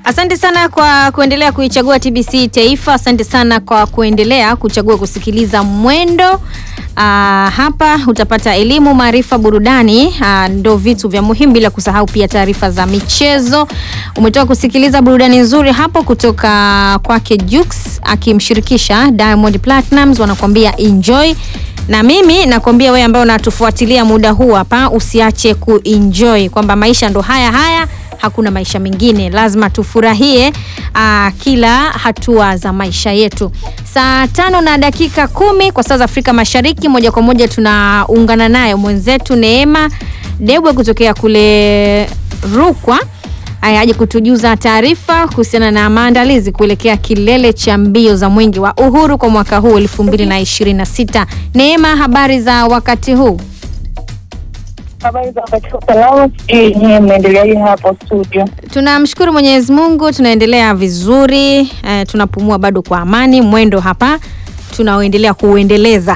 Asante sana kwa kuendelea kuichagua TBC Taifa. Asante sana kwa kuendelea kuchagua kusikiliza Mwendo. Aa, hapa utapata elimu, maarifa, burudani, aa, ndo vitu vya muhimu, bila kusahau pia taarifa za michezo. Umetoka kusikiliza burudani nzuri hapo kutoka kwake Jux akimshirikisha Diamond Platnumz, wanakuambia enjoy na mimi nakwambia wewe ambaye unatufuatilia muda huu hapa, usiache kuenjoy kwamba maisha ndo haya haya, hakuna maisha mengine, lazima tufurahie aa, kila hatua za maisha yetu. Saa tano na dakika kumi kwa saa za Afrika Mashariki, moja kwa moja tunaungana naye mwenzetu Neema Debwe kutokea kule Rukwa Aya, aje kutujuza taarifa kuhusiana na maandalizi kuelekea kilele cha mbio za mwenge wa uhuru kwa mwaka huu 2026. Neema, habari za wakati huu? Habari za wakati huu salama, sijui nyie mnaendeleaje hapo studio? Tunamshukuru Mwenyezi Mungu, tunaendelea vizuri eh, tunapumua bado kwa amani. Mwendo hapa tunaoendelea kuuendeleza.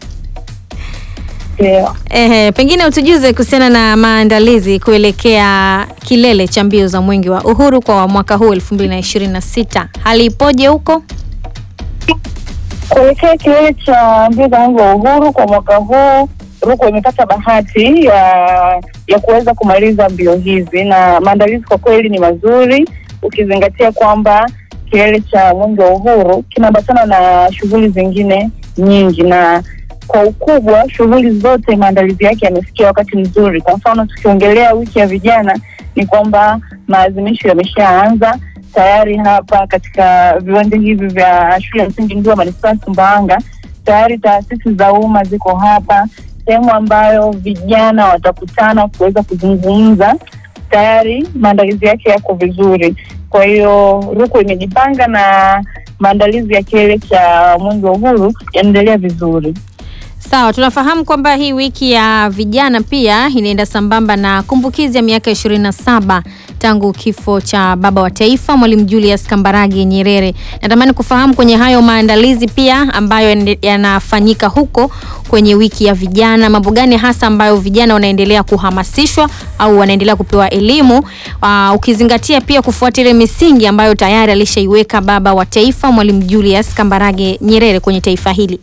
Ndio. Ehe, pengine utujuze kuhusiana na maandalizi kuelekea kilele cha mbio za mwenge wa uhuru kwa mwaka huu 2026. Hali ipoje huko? Kuelekea kilele cha mbio za mwenge wa uhuru kwa mwaka huu, Rukwa imepata bahati ya ya kuweza kumaliza mbio hizi, na maandalizi kwa kweli ni mazuri, ukizingatia kwamba kilele cha mwenge wa uhuru kinaambatana na shughuli zingine nyingi, na kwa ukubwa shughuli zote maandalizi yake yamefikia wakati mzuri. Kwa mfano tukiongelea wiki ya vijana, ni kwamba maadhimisho yameshaanza tayari hapa katika viwanja hivi vya shule ya msingi Ndua manispaa ya Sumbawanga. Tayari taasisi za umma ziko hapa, sehemu ambayo vijana watakutana kuweza kuzungumza. Tayari maandalizi yake yako vizuri, kwa hiyo Rukwa imejipanga na maandalizi ya kilele cha mwenge wa uhuru yanaendelea vizuri. Sawa, tunafahamu kwamba hii wiki ya vijana pia inaenda sambamba na kumbukizi ya miaka 27 tangu kifo cha baba wa taifa Mwalimu Julius Kambarage Nyerere. Natamani kufahamu kwenye hayo maandalizi pia ambayo yande- yanafanyika huko kwenye wiki ya vijana, mambo gani hasa ambayo vijana wanaendelea kuhamasishwa au wanaendelea kupewa elimu, aa, ukizingatia pia kufuata ile misingi ambayo tayari alishaiweka baba wa taifa Mwalimu Julius Kambarage Nyerere kwenye taifa hili.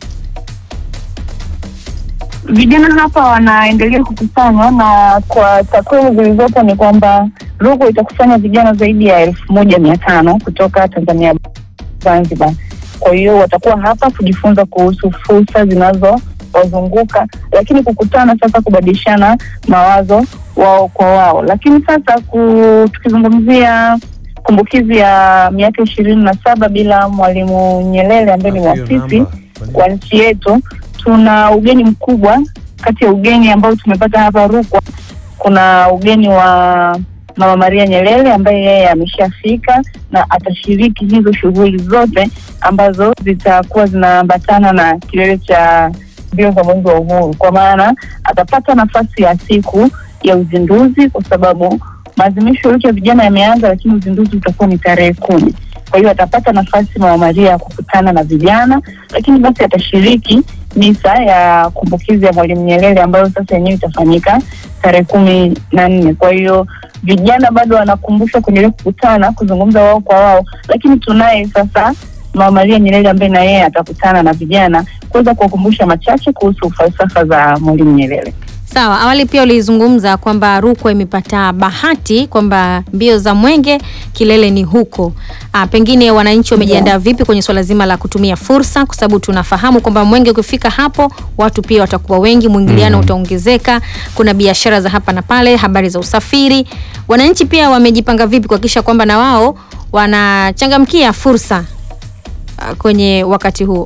Vijana hapa wanaendelea kukusanywa na kwa takwimu zilizopo ni kwamba Rukwa itakusanya vijana zaidi ya elfu moja mia tano kutoka Tanzania Zanzibar. Kwa hiyo watakuwa hapa kujifunza kuhusu fursa zinazowazunguka, lakini kukutana sasa, kubadilishana mawazo wao kwa wao. Lakini sasa ku, tukizungumzia kumbukizi ya miaka ishirini na saba bila Mwalimu Nyerere ambaye ni mwasisi wa nchi yetu, tuna ugeni mkubwa. Kati ya ugeni ambao tumepata hapa Rukwa, kuna ugeni wa Mama Maria Nyerere ambaye yeye ameshafika na atashiriki hizo shughuli zote ambazo zitakuwa zinaambatana na kilele cha mbio za mwenge wa uhuru, kwa maana atapata nafasi ya siku ya uzinduzi, kwa sababu maadhimisho ya wiki ya vijana yameanza, lakini uzinduzi utakuwa ni tarehe kumi. Kwa hiyo atapata nafasi Mama Maria ya kukutana na vijana, lakini basi atashiriki misa ya kumbukizi ya Mwalimu Nyerere ambayo sasa yenyewe itafanyika tarehe kumi na nne. Kwa hiyo vijana bado wanakumbushwa kuendelea kukutana, kuzungumza wao kwa wao, lakini tunaye sasa Mama Maria Nyerere ambaye na yeye atakutana na vijana kuweza kuwakumbusha machache kuhusu falsafa za Mwalimu Nyerere. Sawa, awali pia ulizungumza kwamba Rukwa imepata bahati kwamba mbio za mwenge kilele ni huko. Ah, pengine wananchi wamejiandaa vipi kwenye swala zima la kutumia fursa, kwa sababu tunafahamu kwamba mwenge ukifika hapo watu pia watakuwa wengi, mwingiliano utaongezeka, kuna biashara za hapa na pale, habari za usafiri. Wananchi pia wamejipanga vipi kuhakikisha kwamba na wao wanachangamkia fursa ah, kwenye wakati huo?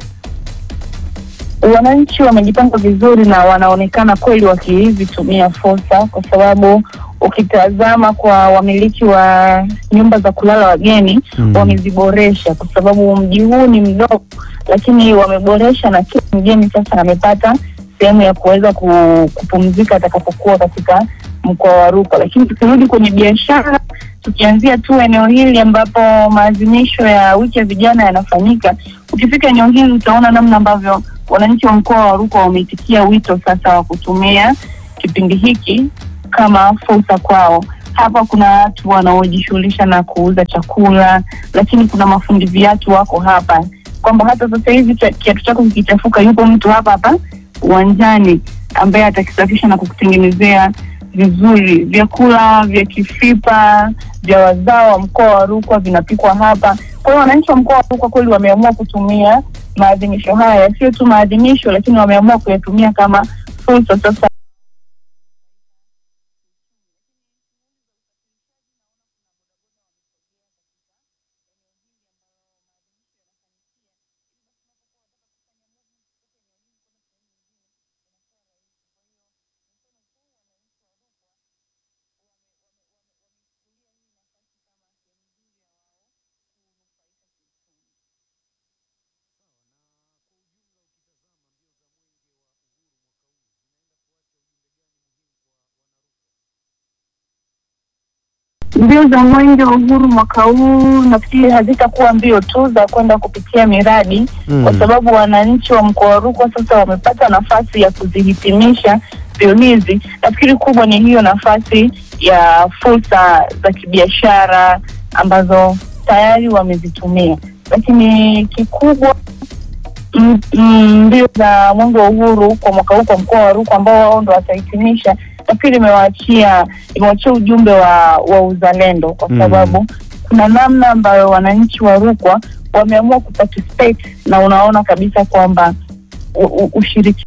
Wananchi wamejipanga vizuri na wanaonekana kweli wakizitumia fursa, kwa sababu ukitazama kwa wamiliki wa nyumba za kulala wageni Mm. wameziboresha, kwa sababu mji huu ni mdogo, lakini wameboresha na kila mgeni sasa amepata sehemu ya kuweza ku- kupumzika atakapokuwa katika mkoa wa Rukwa. Lakini tukirudi kwenye biashara, tukianzia tu eneo hili ambapo maadhimisho ya wiki ya vijana yanafanyika, ukifika eneo hili utaona namna ambavyo wananchi wa mkoa wa Rukwa wameitikia wito sasa wa kutumia kipindi hiki kama fursa kwao. hapa kuna watu wanaojishughulisha na kuuza chakula, lakini kuna mafundi viatu wako hapa, kwamba hata sasa hivi cha- kiatu chako kikichafuka, yupo mtu hapa hapa uwanjani ambaye atakisafisha na kukutengenezea vizuri. Vyakula vya Kifipa vya wazao wa mkoa wa Rukwa vinapikwa hapa. Kwa hiyo wananchi wa mkoa wa Rukwa kweli wameamua kutumia maadhimisho haya, sio tu maadhimisho, lakini wameamua kuyatumia kama fursa sasa Mbio za Mwenge wa Uhuru mwaka huu nafikiri hazitakuwa mbio tu za kwenda kupitia miradi Mm. kwa sababu wananchi wa mkoa wa Rukwa sasa wamepata nafasi ya kuzihitimisha mbio hizi. Nafikiri kubwa ni hiyo nafasi ya fursa za kibiashara ambazo tayari wamezitumia, lakini kikubwa mm, mm, mbio za Mwenge wa Uhuru kwa mwaka huu kwa mkoa wa Rukwa ambao wao ndo watahitimisha, nafikiri imewaachia imewaachia ujumbe wa, wa uzalendo kwa Mm. sababu kuna namna ambayo wananchi wa Rukwa wameamua kuparticipate na unaona kabisa kwamba u- u- ushiriki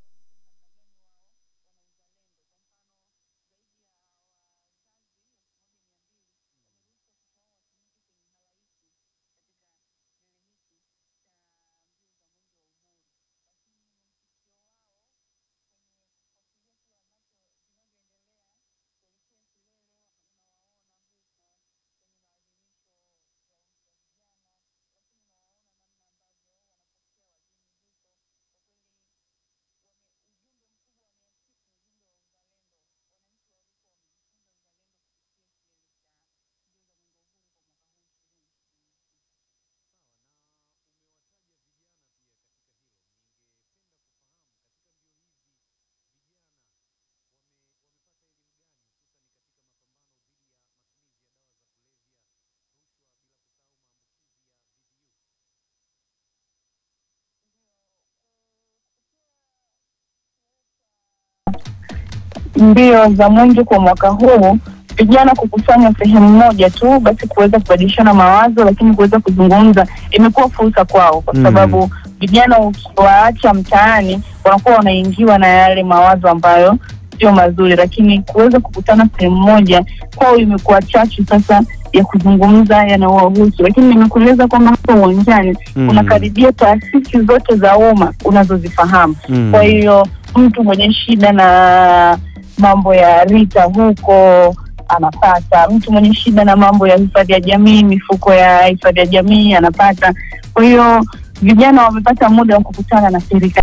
mbio za mwenge kwa mwaka huu vijana kukusanya sehemu moja tu, basi kuweza kubadilishana mawazo, lakini kuweza kuzungumza imekuwa fursa kwao, kwa Mm. sababu vijana ukiwaacha mtaani wanakuwa wanaingiwa na yale mawazo ambayo sio mazuri, lakini kuweza kukutana sehemu moja kwao imekuwa chachu sasa ya kuzungumza yanayowahusu. Lakini nimekueleza kwamba hapa uwanjani Mm. unakaribia taasisi zote za umma unazozifahamu Mm. kwa hiyo mtu mwenye shida na mambo ya RITA huko anapata, mtu mwenye shida na mambo ya hifadhi ya jamii, mifuko ya hifadhi ya jamii anapata. Kwa hiyo vijana wamepata muda wa kukutana na serikali.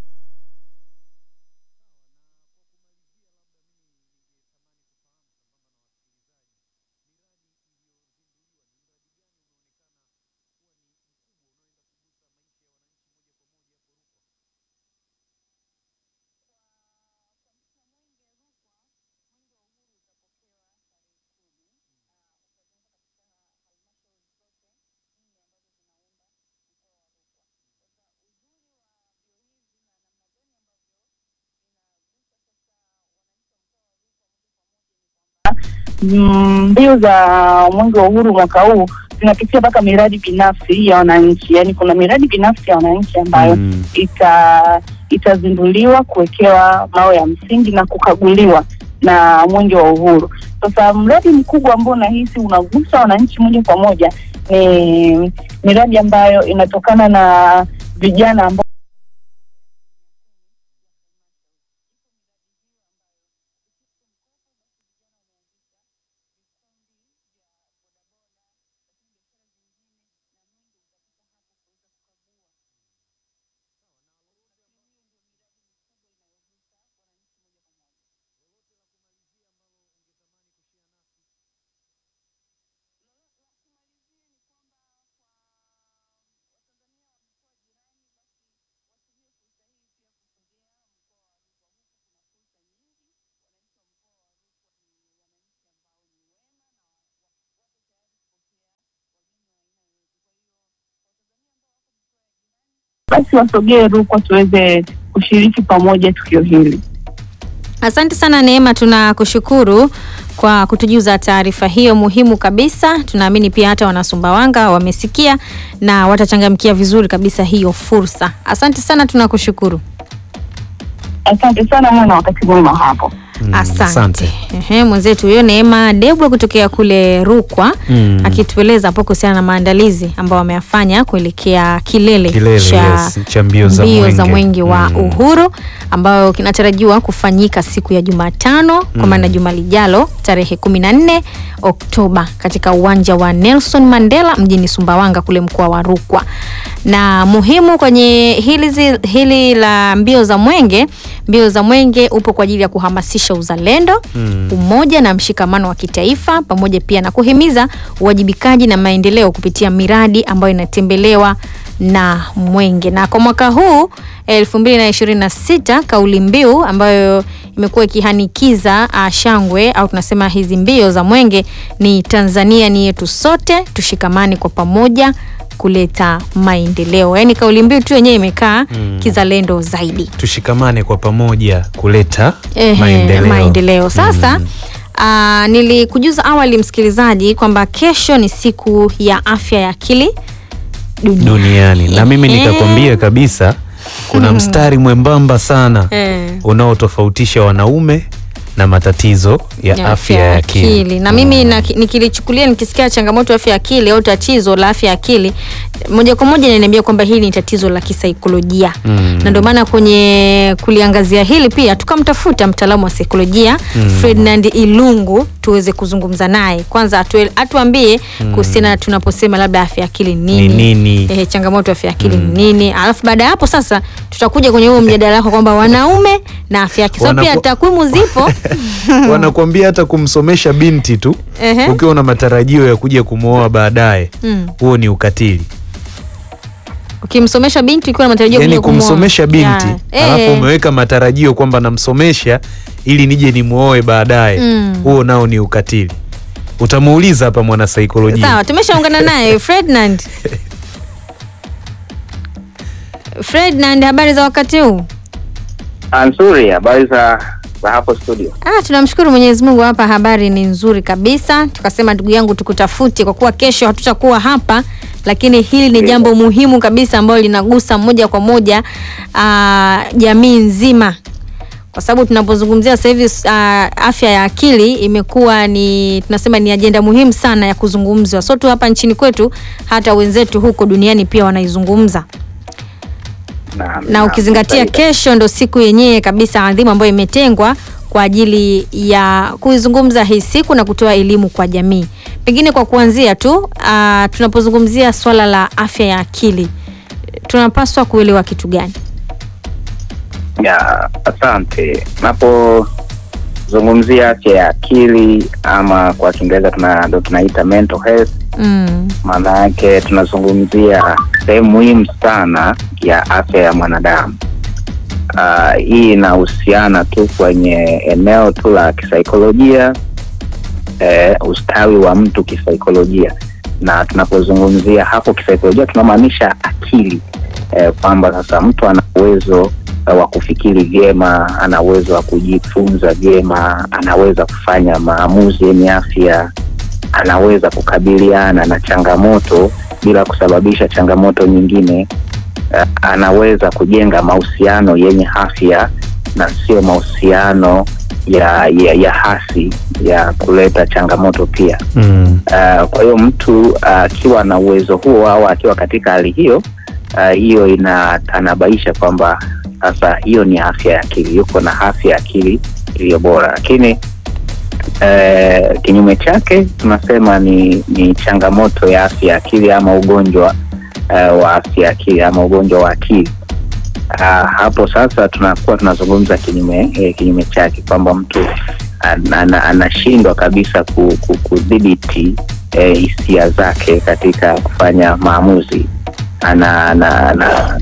Mm, mbio za mwenge wa uhuru mwaka huu zinapitia mpaka miradi binafsi ya wananchi, yaani kuna miradi binafsi ya wananchi ambayo Mm. ita itazinduliwa kuwekewa mawe ya msingi na kukaguliwa na mwenge wa uhuru. Sasa mradi mkubwa ambao nahisi unagusa wananchi moja kwa moja ni miradi ambayo inatokana na vijana ambao basi wasogee Rukwa tuweze kushiriki pamoja tukio hili. Asante sana Neema, tunakushukuru kwa kutujuza taarifa hiyo muhimu kabisa. Tunaamini pia hata wanasumbawanga wamesikia na watachangamkia vizuri kabisa hiyo fursa. Asante sana, tunakushukuru. Asante sana, mwe na wakati mwema hapo. Mm, Asante. Ehe, mwenzetu huyo Neema Debwe kutokea kule Rukwa Mm. akitueleza hapo kuhusiana na maandalizi ambayo wameyafanya kuelekea kilele, Kilele, cha yes, cha mbio za mbio mwenge. za mwenge wa Mm. uhuru ambayo kinatarajiwa kufanyika siku ya Jumatano kwa maana juma lijalo tarehe 14 Oktoba katika uwanja wa Nelson Mandela mjini Sumbawanga kule mkoa wa Rukwa. Na muhimu kwenye hili, zi- hili la mbio za mwenge, mbio za mwenge upo kwa ajili ya kuhamasisha uzalendo Mm. umoja na mshikamano wa kitaifa pamoja pia na kuhimiza uwajibikaji na maendeleo kupitia miradi ambayo inatembelewa na mwenge. Na kwa mwaka huu 2026 kauli mbiu ambayo imekuwa ikihanikiza uh, shangwe au tunasema hizi mbio za mwenge ni Tanzania ni yetu sote, tushikamane kwa pamoja kuleta maendeleo. Yaani kauli mbiu tu yenyewe imekaa Mm. kizalendo zaidi. Tushikamane kwa pamoja kuleta Ehe, maendeleo. maendeleo. Sasa Mm. ah, nilikujuza awali msikilizaji kwamba kesho ni siku ya afya ya akili duniani. duniani na mimi Ehe. nikakwambia kabisa kuna mstari mwembamba sana Eh. unaotofautisha wanaume na matatizo ya, afya ya akili na mimi na, nikilichukulia nikisikia changamoto ya afya ya akili au tatizo la afya ya akili moja kwa moja inaniambia kwamba hili ni tatizo la kisaikolojia Mm. na ndio maana kwenye kuliangazia hili pia tukamtafuta mtaalamu wa saikolojia Mm. Ferdinand Ilungu tuweze kuzungumza naye kwanza atue- atuambie kuhusiana na tunaposema labda afya ya akili ni Ni nini, nini? Eh, changamoto ya afya ya akili ni nini alafu baada ya hapo sasa tutakuja kwenye huo mjadala wako kwamba wanaume na afya ya akili so pia Wanaku- takwimu zipo wanakuambia hata kumsomesha binti tu Ehe. ukiwa na matarajio ya kuja kumwoa baadaye Mm. huo ni ukatili ukimsomesha binti ukiwa na matarajio yaani kuja kumwoa. kumsomesha binti Ya, alafu eh, umeweka matarajio kwamba namsomesha ili nije nimwoe baadaye Mm. huo nao ni ukatili utamuuliza hapa mwanasaikolojia sawa tumeshaungana naye Ferdinand Ferdinand habari za wakati huu Ah, nzuri. Habari za za hapo studio? Ah, tunamshukuru Mwenyezi Mungu, hapa habari ni nzuri kabisa. Tukasema ndugu yangu tukutafute, kwa kuwa kesho hatutakuwa hapa, lakini hili ni jambo muhimu kabisa ambalo linagusa moja kwa moja ah, jamii nzima, kwa sababu tunapozungumzia sasa hivi ah, afya ya akili imekuwa ni tunasema ni ajenda muhimu sana ya kuzungumzwa, sio tu hapa nchini kwetu, hata wenzetu huko duniani pia wanaizungumza Naam, na naam, ukizingatia sahihi. kesho ndo siku yenyewe kabisa adhimu ambayo imetengwa kwa ajili ya kuizungumza hii siku na kutoa elimu kwa jamii. Pengine kwa kuanzia tu, uh, tunapozungumzia swala la afya ya akili tunapaswa kuelewa kitu gani? Ya, asante. Napozungumzia afya ya akili ama kwa Kiingereza tuna, ndo tunaita mental health, Mm. maana yake tunazungumzia sehemu muhimu sana ya afya ya mwanadamu. Ah, hii inahusiana tu kwenye eneo tu la kisaikolojia eh, ustawi wa mtu kisaikolojia, na tunapozungumzia hapo kisaikolojia tunamaanisha akili eh, kwamba sasa mtu ana uwezo eh, wa kufikiri vyema, ana uwezo wa kujifunza vyema, anaweza kufanya maamuzi yenye afya, anaweza kukabiliana na changamoto bila kusababisha changamoto nyingine. Eh, anaweza kujenga mahusiano yenye afya na sio mahusiano ya, ya, ya hasi ya kuleta changamoto pia. mm. Uh, kwa hiyo mtu akiwa na uwezo huo au akiwa katika hali hiyo uh, hiyo inatanabaisha kwamba sasa hiyo ni afya ya akili, yuko na afya ya akili iliyo bora. Lakini uh, kinyume chake tunasema ni, ni changamoto ya afya ya akili ama ugonjwa uh, wa afya ya akili ama ugonjwa wa akili. Uh, hapo sasa tunakuwa tunazungumza kinyume eh, kinyume chake kwamba mtu an- ana- anashindwa kabisa ku- ku- kudhibiti eh, hisia zake katika kufanya maamuzi ana, ana, ana,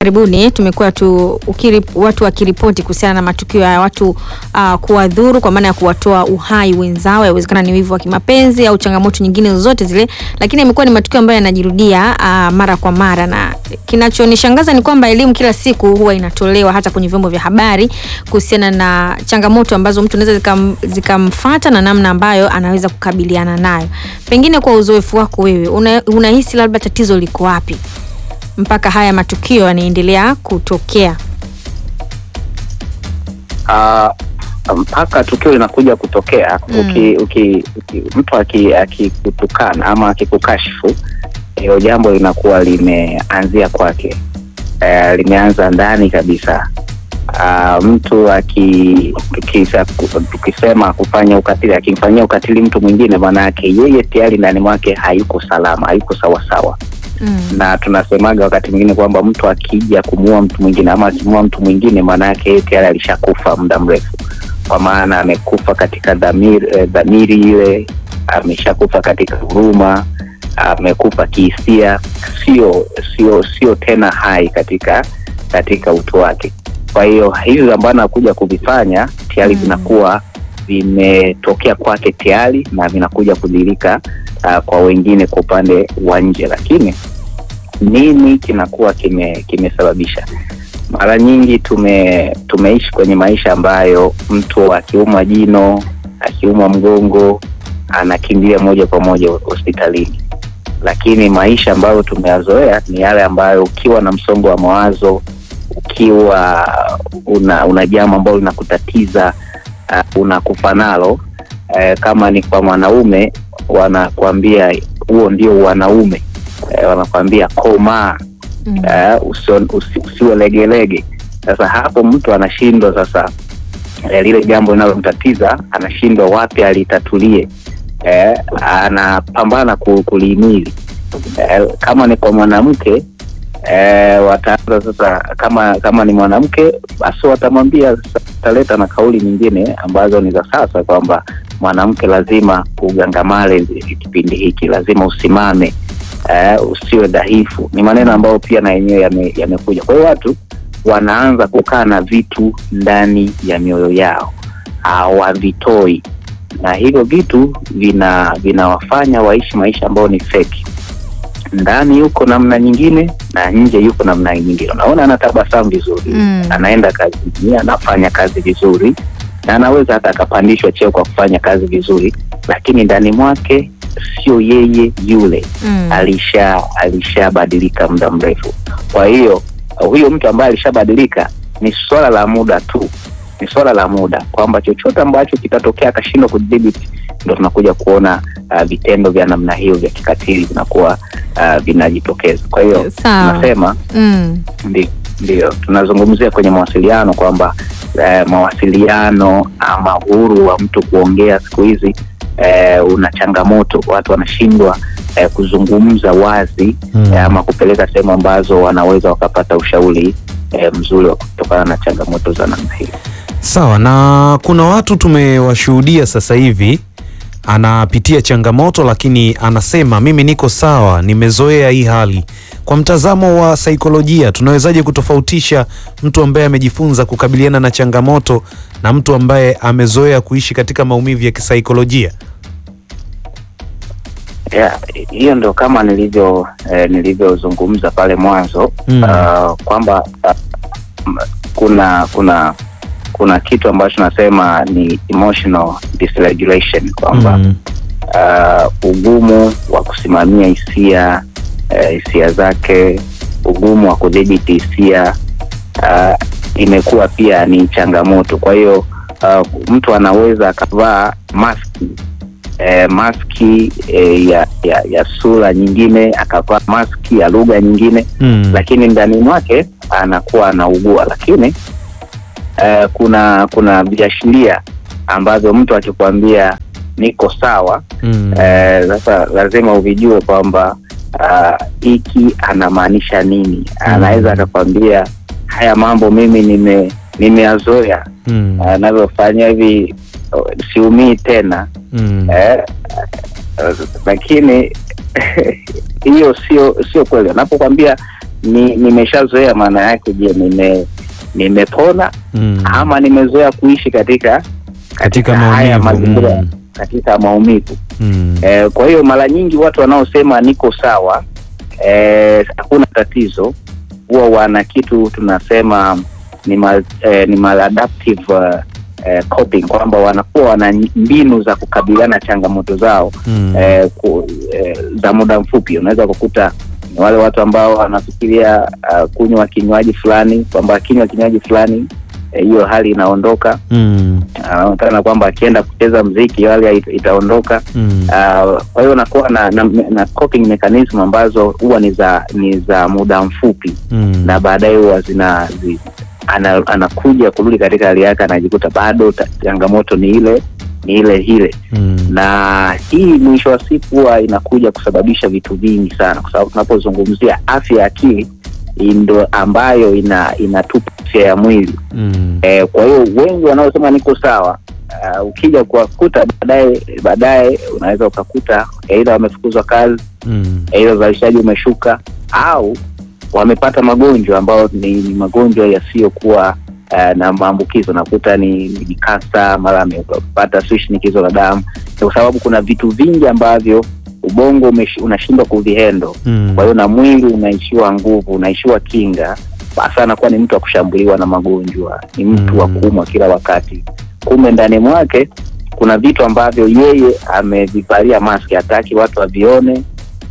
karibuni tumekuwa tu ukiri, watu wakiripoti kuhusiana na matukio ya watu uh, kuwadhuru kwa maana ya kuwatoa uhai wenzao, yawezekana ni wivu wa kimapenzi au changamoto nyingine zozote zile, lakini imekuwa ni matukio ambayo yanajirudia uh, mara kwa mara, na kinachonishangaza ni kwamba elimu kila siku huwa inatolewa hata kwenye vyombo vya habari kuhusiana na changamoto ambazo mtu anaweza zikam, zikamfata na namna ambayo anaweza kukabiliana nayo. Pengine kwa uzoefu wako wewe, una, unahisi labda tatizo liko wapi mpaka haya matukio yanaendelea kutokea? Ah, mpaka tukio linakuja kutokea Mm. uki, uki, uki, mtu aki- akikutukana ama akikukashifu hilo jambo linakuwa limeanzia kwake eh, limeanza ndani kabisa Ah, mtu aki tukisa, tukisema kufanya ukatili akimfanyia ukatili mtu mwingine maana yake yeye tayari ndani mwake hayuko salama hayuko sawasawa Mm. na tunasemaga wakati mwingine kwamba mtu akija kumuua mtu mwingine ama akimuua mtu mwingine maana yake yeye tayari alishakufa muda mrefu kwa maana amekufa katika dhamiri, eh, dhamiri ile ameshakufa katika huruma amekufa kihisia sio sio sio tena hai katika katika utu wake kwa hiyo hivi ambayo anakuja kuvifanya tayari Mm. vinakuwa vimetokea kwake tayari na vinakuja kudhirika uh, kwa wengine kwa upande wa nje lakini nini kinakuwa kime kimesababisha mara nyingi tume tumeishi kwenye maisha ambayo mtu akiumwa jino akiumwa mgongo anakimbilia moja kwa moja hospitalini lakini maisha ambayo tumeyazoea ni yale ambayo ukiwa na msongo wa mawazo ukiwa una, una jambo ambalo linakutatiza uh, unakufa nalo uh, kama ni kwa mwanaume wanakuambia huo ndio wanaume uh, wanakuambia komaa Mm. uh, usio- usi- usiwe legelege sasa hapo mtu anashindwa sasa eh, lile jambo linalomtatiza anashindwa wapi alitatulie eh, anapambana ku- kulihimili eh, kama ni kwa mwanamke eh, wataanza sasa kama kama ni mwanamke basi watamwambia sasa, wataleta na kauli nyingine ambazo ni za sasa kwamba mwanamke lazima ugangamale kipindi hiki lazima usimame eh, usiwe dhaifu ni maneno ambayo pia na yenyewe yame- yamekuja kwa hiyo watu wanaanza kukaa na vitu ndani ya mioyo yao hawavitoi na hivyo vitu vina vinawafanya waishi maisha ambayo ni feki ndani yuko namna nyingine na nje yuko namna nyingine unaona anatabasamu vizuri Mm. anaenda kazini anafanya kazi vizuri na anaweza hata akapandishwa cheo kwa kufanya kazi vizuri lakini ndani mwake sio yeye yule Mm. alisha alishabadilika muda mrefu kwa hiyo huyo mtu ambaye alishabadilika ni swala la muda tu ni swala la muda kwamba chochote ambacho kitatokea akashindwa kudhibiti ndo tunakuja kuona uh, vitendo vya namna hiyo vya kikatili vinakuwa uh, vinajitokeza kwa hiyo Sawa. tunasema Mm. ndio ndio tunazungumzia kwenye mawasiliano kwamba eh, mawasiliano ama uhuru wa mtu kuongea siku hizi eh, una changamoto watu wanashindwa eh, kuzungumza wazi Mm. eh, ama kupeleka sehemu ambazo wanaweza wakapata ushauri eh, mzuri wa kutokana na changamoto za namna hiyo Sawa, na kuna watu tumewashuhudia sasa hivi anapitia changamoto, lakini anasema mimi niko sawa, nimezoea hii hali. Kwa mtazamo wa saikolojia, tunawezaje kutofautisha mtu ambaye amejifunza kukabiliana na changamoto na mtu ambaye amezoea kuishi katika maumivu ya kisaikolojia? yeah, hiyo ndo kama nilivyo eh, nilivyozungumza pale mwanzo Mm. uh, kwamba uh, m- kuna kuna kuna kitu ambacho nasema ni emotional dysregulation kwamba Mm. uh, ugumu wa kusimamia hisia eh, hisia zake ugumu wa kudhibiti hisia uh, imekuwa pia ni changamoto kwa hiyo uh, mtu anaweza akavaa maski eh, maski eh, ya, ya, ya sura nyingine akavaa maski ya lugha nyingine Mm. lakini ndani mwake anakuwa anaugua lakini eh, kuna kuna viashiria ambavyo mtu akikwambia niko sawa Mm. eh, sasa lazima uvijue kwamba ah, hiki anamaanisha nini anaweza akakwambia haya mambo mimi nime nimeyazoea Mm. anavyofanya hivi oh, siumii tena Mm. eh, eh, lakini hiyo sio sio kweli anapokwambia ni nimeshazoea maana yake je nime nimepona Mm. ama nimezoea kuishi katika Katika haya maumivu. mazingira Mm. katika maumivu Mm. Eh, kwa hiyo mara nyingi watu wanaosema niko sawa eh, hakuna tatizo huwa wana kitu tunasema ni mal, eh, ni maladaptive uh, eh, coping kwamba wanakuwa wana mbinu za kukabiliana na changamoto zao Mm. eh, ku, eh, za muda mfupi. Unaweza kukuta ni wale watu ambao wanafikiria uh, kunywa kinywaji fulani kwamba akinywa kinywaji fulani eh, hiyo hali inaondoka. Mm. Anaonekana kwamba akienda kucheza mziki hiyo hali ita- itaondoka. Mm. Uh, kwa hiyo nakuwa na, na, na coping mechanism ambazo huwa ni za ni za muda mfupi Mm. na baadaye huwa zina zi, ana, anakuja kurudi katika hali yake anajikuta bado ta- changamoto ni ile ni ile ile Mm. na hii mwisho wa siku huwa inakuja kusababisha vitu vingi sana kwa sababu tunapozungumzia afya ya akili hii ndo ambayo ina inatupa afya ya mwili Mm. Eh, kwa hiyo wengi wanaosema niko sawa uh, ukija kuwakuta baadaye baadaye unaweza ukakuta aidha wamefukuzwa kazi, Mm. aidha uzalishaji umeshuka au wamepata magonjwa ambayo ni, ni magonjwa yasiyokuwa uh, na maambukizo. Nakuta ni, ni kansa, mara amepata sijui shinikizo la damu, Ni kwa sababu kuna vitu vingi ambavyo ubongo umesh- unashindwa kuvihendo Mm. kwa hiyo na mwili unaishiwa nguvu, unaishiwa kinga, basi anakuwa ni mtu wa kushambuliwa na magonjwa, ni mtu wa Mm. kuumwa kila wakati. Kumbe ndani mwake kuna vitu ambavyo yeye amevivalia maski, hataki watu wavione.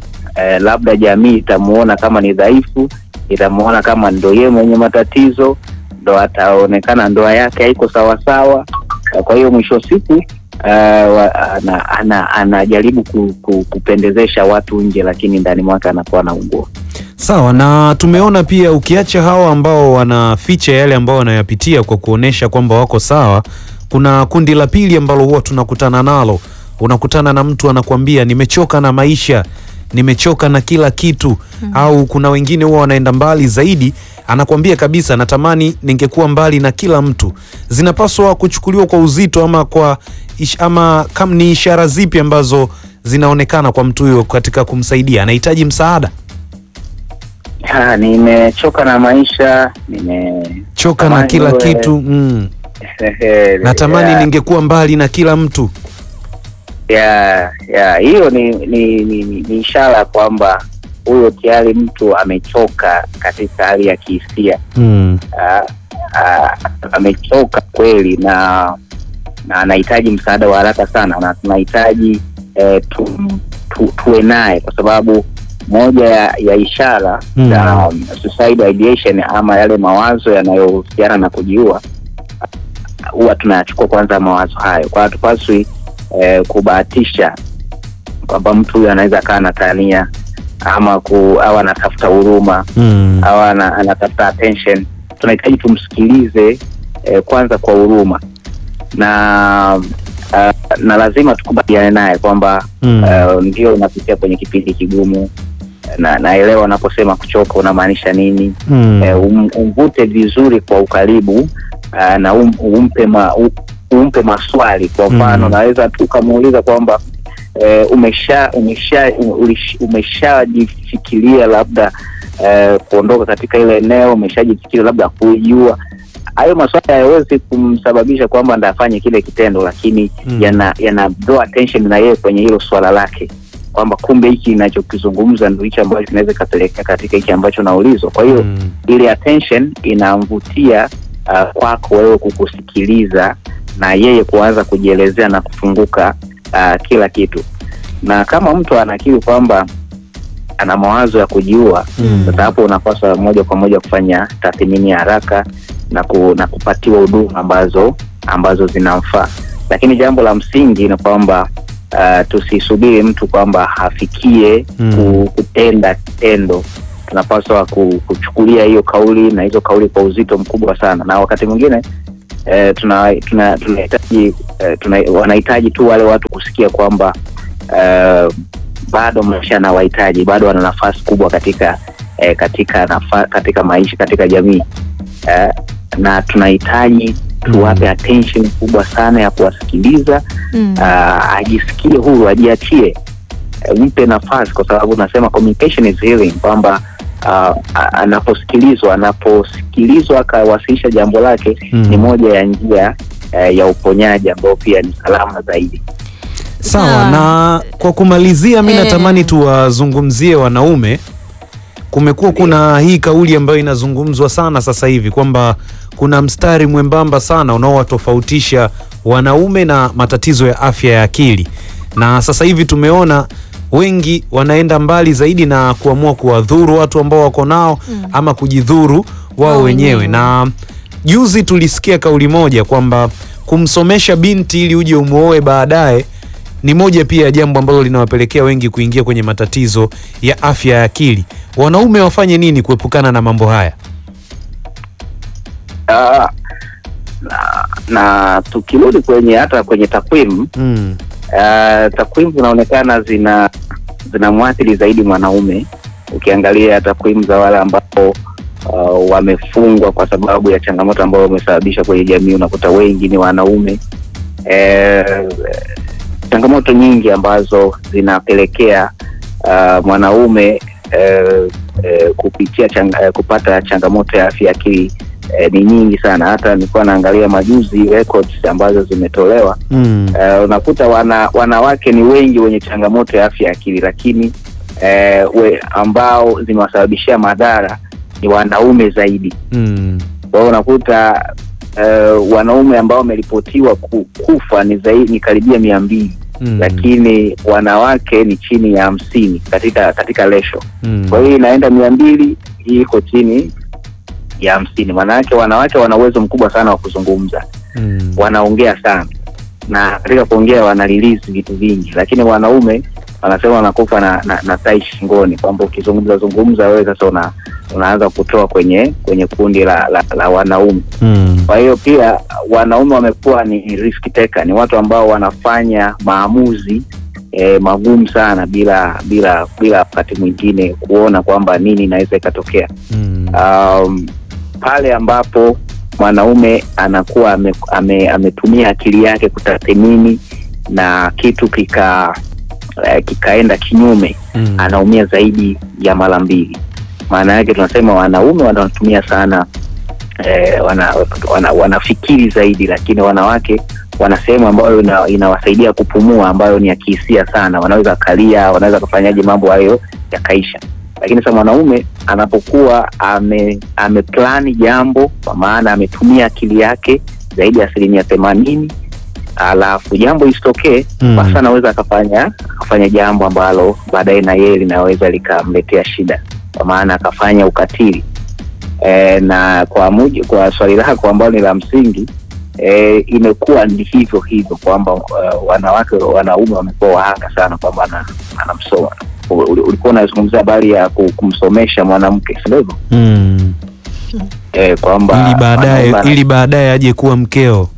Eh, labda jamii itamuona kama ni dhaifu, itamuona kama ndo yeye mwenye matatizo, ndo ataonekana ndoa yake haiko sawasawa. Eh, Kwa hiyo mwisho wa siku eh, wa- ana- ana- anajaribu ku, ku, kupendezesha watu nje, lakini ndani mwake anakuwa anaungua. Sawa, na tumeona pia ukiacha hawa ambao wanaficha yale ambao wanayapitia kwa kuonesha kwamba wako sawa, kuna kundi la pili ambalo huwa tunakutana nalo. Unakutana na mtu anakuambia nimechoka na maisha, nimechoka na kila kitu au kuna wengine huwa wanaenda mbali zaidi, anakuambia kabisa, natamani ningekuwa mbali na kila mtu. Zinapaswa kuchukuliwa kwa uzito ama kwa ish, ama kam ni ishara zipi ambazo zinaonekana kwa mtu huyo katika kumsaidia? Anahitaji msaada Ha, nimechoka na maisha, nime choka na Tamani kila uwe- kitu mm. Natamani ya, ningekuwa mbali na kila mtu ya, ya, hiyo ni ni, ni, ni, ni ishara kwamba huyo tayari mtu amechoka katika hali ya kihisia. mm. Ah, ah, amechoka kweli na na anahitaji msaada wa haraka sana, na tunahitaji eh, tu, tu, tuwe naye kwa sababu moja ya, ya ishara Mm. za um, suicide ideation ama yale mawazo yanayohusiana na kujiua huwa tunayachukua kwanza mawazo hayo, kwa hatupaswi eh, kubahatisha kwamba mtu huyu anaweza akawa anatania ama ku, au anatafuta huruma Mm. au ana, anatafuta attention. Tunahitaji tumsikilize eh, kwanza kwa huruma na uh, na lazima tukubaliane naye kwamba Mm. uh, ndio unapitia kwenye kipindi kigumu na naelewa unaposema kuchoka unamaanisha nini. Mm. Eh, um, umvute vizuri kwa ukaribu uh, na um, umpe ma, u, umpe maswali. Kwa mfano Mm. naweza tu ukamuuliza kwamba eh, umesha umesha ulish- umeshajifikiria labda eh, kuondoka katika ile eneo, umeshajifikiria labda kuijua. Hayo maswali hayawezi kumsababisha kwamba ndo afanye kile kitendo, lakini Mm. yana yana draw attention na yeye kwenye hilo swala lake kwamba kumbe hiki inachokizungumza ndo hichi ambacho kinaweza ikapelekea katika hiki ambacho naulizwa. Kwa hiyo Mm. ile attention inamvutia uh, kwako wewe kukusikiliza na yeye kuanza kujielezea na kufunguka uh, kila kitu. Na kama mtu anakiri kwamba ana mawazo ya kujiua, Mm. sasa hapo unapaswa moja kwa moja kufanya tathmini ya haraka na, ku, na kupatiwa huduma ambazo ambazo zinamfaa. Lakini jambo la msingi ni kwamba uh, tusisubiri mtu kwamba afikie Mm. ku, kutenda kitendo. Tunapaswa ku, kuchukulia hiyo kauli na hizo kauli kwa uzito mkubwa sana, na wakati mwingine eh, tuna tuna tunahitaji eh, tuna, wanahitaji tu wale watu kusikia kwamba eh, bado maisha yanawahitaji, bado wana nafasi kubwa katika eh, katika nafa, katika maisha katika jamii eh, na tunahitaji tuwape Mm. attention kubwa sana ya kuwasikiliza Mm. uh, ajisikie huru, ajiachie, uh, mpe nafasi, kwa sababu nasema communication is healing, kwamba uh, anaposikilizwa anaposikilizwa akawasilisha jambo lake Mm. ni moja ya njia eh, ya uponyaji ambao pia ni salama zaidi. Sawa, Sawa. na kwa kumalizia, mi Eh. natamani tuwazungumzie wanaume. Kumekuwa kuna hii kauli ambayo inazungumzwa sana sasa hivi kwamba kuna mstari mwembamba sana unaowatofautisha wanaume na matatizo ya afya ya akili, na sasa hivi tumeona wengi wanaenda mbali zaidi na kuamua kuwadhuru watu ambao wako nao ama kujidhuru wao Wao wenyewe wenyewe. na juzi tulisikia kauli moja kwamba kumsomesha binti ili uje umuoe baadaye ni moja pia ya jambo ambalo linawapelekea wengi kuingia kwenye matatizo ya afya ya akili. Wanaume wafanye nini kuepukana na mambo haya? Ah, na, na tukirudi kwenye hata kwenye takwimu Mm. uh, takwimu zinaonekana zina zinamwathiri zaidi mwanaume. Ukiangalia takwimu za wale ambao uh, wamefungwa kwa sababu ya changamoto ambayo wamesababisha kwenye jamii, unakuta wengi ni wanaume eh, changamoto nyingi ambazo zinapelekea uh, mwanaume eh, eh, kupitia changa, eh, kupata changamoto ya afya ya akili eh, ni nyingi sana. Hata nilikuwa naangalia majuzi records ambazo zimetolewa Mm. Eh, unakuta wana, wanawake ni wengi wenye changamoto ya afya ya akili lakini eh, we, ambao zimewasababishia madhara ni wanaume zaidi. Mm. Kwa hiyo unakuta eh, wanaume ambao wameripotiwa ku, kufa ni zaidi ni karibia mia mbili Mm. lakini wanawake ni chini ya hamsini katika katika lesho. Mm. Kwa hiyo inaenda mia mbili hii iko chini ya hamsini. Maanake wanawake wana uwezo mkubwa sana wa kuzungumza Mm. wanaongea sana na katika kuongea wana release vitu vingi, lakini wanaume wanasema wanakufa na, na, na tai shingoni, kwamba ukizungumza zungumza wewe sasa una, unaanza kutoa kwenye kwenye kundi la, la, la wanaume. Mm. Kwa hiyo pia wanaume wamekuwa ni risk taker, ni watu ambao wanafanya maamuzi eh, magumu sana bila bila bila wakati mwingine kuona kwamba nini inaweza ikatokea Mm. um, pale ambapo mwanaume anakuwa ame, ame, ametumia akili yake kutathmini na kitu kika eh, kikaenda kinyume Mm. anaumia zaidi ya mara mbili maana yake tunasema wanaume wanatumia sana eh, wana, wana, wanafikiri zaidi lakini wanawake wana sehemu ambayo ina, inawasaidia kupumua ambayo ni ya kihisia sana wanaweza kalia wanaweza kufanyaje mambo hayo yakaisha lakini sasa mwanaume anapokuwa ame ameplani jambo kwa maana ametumia akili yake zaidi ya asilimia themanini alafu jambo isitokee Mm. basi anaweza akafanya akafanya jambo ambalo baadaye na yeye linaweza likamletea shida kwa maana akafanya ukatili e, na kwa muji, kwa swali lako ambalo ni la msingi e, imekuwa ni hivyo hivyo kwamba uh, wanawake wanaume wamekuwa wahanga sana kwamba ana- anamsoma Uli- ulikuwa unazungumzia habari ya ku- kumsomesha mwanamke si ndivyo Mm. e, kwamba Ili baadaye wanaume- ili baadaye aje kuwa mkeo.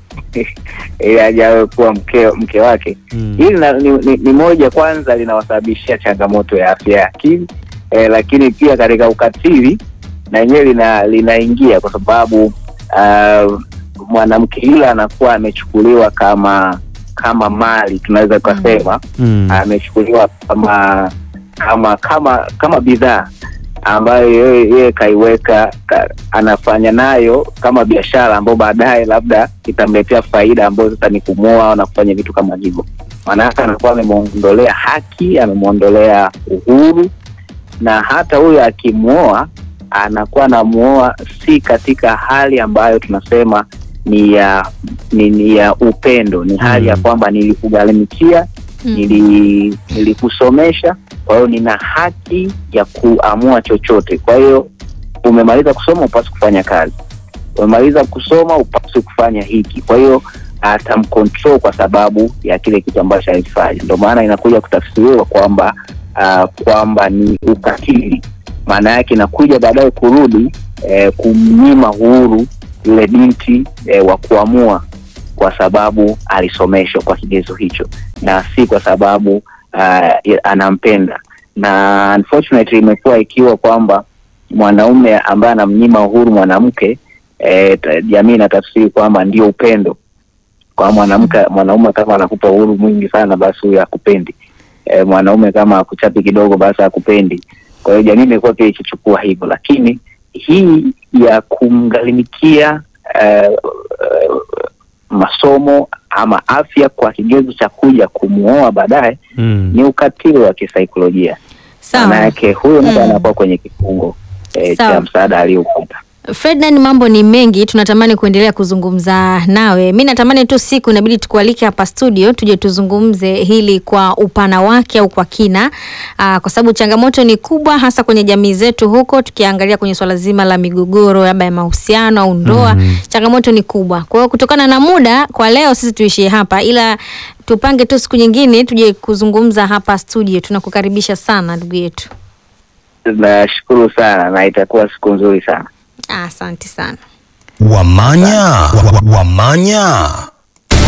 ili ajawe kuwa mke, mke wake Mm. hili na- ni, ni, ni moja kwanza linawasababishia changamoto ya afya ya akili eh, lakini pia katika ukatili na yenyewe lina, linaingia kwa sababu uh, mwanamke yule anakuwa amechukuliwa kama kama mali tunaweza tukasema Mm. amechukuliwa kama kama kama kama bidhaa ambayo yeye yeye kaiweka ka, anafanya nayo kama biashara ambayo baadaye labda itamletea faida ambayo sasa ni kumwoa na kufanya vitu kama hivyo. Maanake anakuwa amemwondolea haki, amemwondolea uhuru, na hata huyo akimwoa anakuwa anamuoa si katika hali ambayo tunasema ni ya ni, ni ya upendo, ni hali ya Mm. kwamba nilikugharimikia nili nilikusomesha, kwa hiyo nina haki ya kuamua chochote. Kwa hiyo umemaliza kusoma, upasi kufanya kazi, umemaliza kusoma, upasi kufanya hiki. Kwa hiyo atamcontrol kwa sababu ya kile kitu ambacho alifanya. Ndio maana inakuja kutafsiriwa kwamba uh, kwamba ni ukatili. Maana yake inakuja baadaye kurudi eh, kumnyima uhuru yule binti eh, wa kuamua kwa sababu alisomeshwa kwa kigezo hicho na si kwa sababu uh, anampenda na unfortunately imekuwa ikiwa kwamba mwanaume ambaye anamnyima uhuru mwanamke eh, ta- jamii inatafsiri kwamba ndio upendo kwa mwanamke mwanaume kama anakupa uhuru mwingi sana basi huyo akupendi eh, mwanaume kama akuchapi kidogo basi akupendi Kwa hiyo jamii imekuwa pia ikichukua hivyo, lakini hii ya kumgharimikia eh, eh, masomo ama afya kwa kigezo cha kuja kumuoa baadaye Mm. ni ukatili wa kisaikolojia. Maana Sawa. yake huyo mtu Mm. anakuwa kwenye kifungo eh, Sawa. cha msaada aliyoupata. Ferdinand, mambo ni mengi, tunatamani kuendelea kuzungumza nawe. Mi natamani tu siku inabidi tukualike hapa studio tuje tuzungumze hili kwa upana wake au kwa kina, aa, kwa sababu changamoto ni kubwa, hasa kwenye jamii zetu huko, tukiangalia kwenye swala zima la migogoro labda ya mahusiano au ndoa Mhm. changamoto ni kubwa. Kwa hiyo kutokana na muda, kwa leo sisi tuishie hapa, ila tupange tu siku nyingine tuje kuzungumza hapa studio. Tunakukaribisha sana ndugu yetu. Nashukuru sana na itakuwa siku nzuri sana. Asante sana. Wamanya, wa- wa- wamanya.